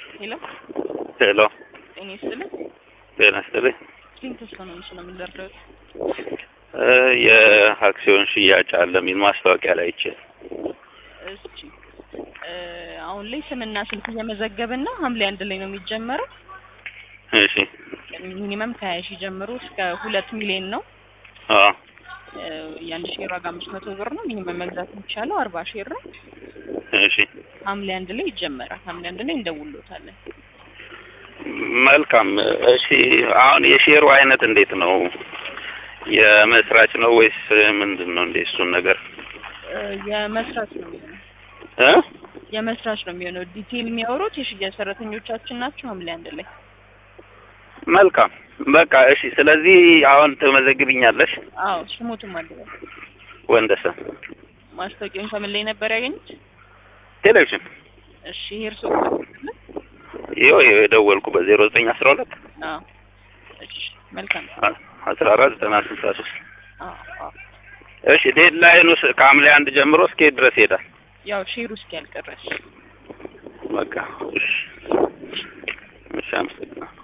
ሄሎ ሄሎ ጤና ይስጥልኝ። ጤና ይስጥልኝ። ስሊም ተስፋ ነው ምስሉ የምንደርደሩት። እ የአክሲዮን ሽያጭ አለ የሚል ማስታወቂያ ላይ አይቼ እስኪ እ አሁን ላይ ስምና ስልክ እየመዘገብን ነው። ሐምሌ አንድ ላይ ነው የሚጀመረው። እሺ ሚኒመም ከሀያ ሺህ ጀምሮ እስከ ሁለት ሚሊዮን ነው። አዎ እ የአንድ ሼር ዋጋ አምስት መቶ ብር ነው። ሚኒመም መግዛት የሚቻለው አርባ ሼር ነው። እሺ ሐምሌ አንድ ላይ ይጀመራል። ሐምሌ አንድ ላይ እንደውሎታለን። መልካም። እሺ አሁን የሼሩ አይነት እንዴት ነው? የመስራች ነው ወይስ ምንድን ነው? እንዴ እሱን ነገር እ የመስራች ነው የሚሆነው እ የመስራች ነው የሚሆነው። ዲቴይል የሚያወሩት የሽያጭ ሰራተኞቻችን ናቸው። ሐምሌ አንድ ላይ መልካም በቃ እሺ። ስለዚህ አሁን ትመዘግብኛለሽ? አዎ ስሙትም አለ። ወንደሰን ማስታወቂያውን ከምን ላይ ነበር ያገኙት? ቴሌቪዥን እሺ ይሄ እርሶ ይኸው የደወልኩ በዜሮ ዘጠኝ አስራ ሁለት አዎ እሺ መልካም አስራ አራት ዘጠና ስልሳ ሶስት አዎ አዎ እሺ ዴድላይኑ ስ- ከሐምሌ አንድ ጀምሮ እስከ የት ድረስ ይሄዳል? ያው ሼሩ እስኪ ያልቀረሽ በቃ እሺ እሺ አመሰግናለሁ።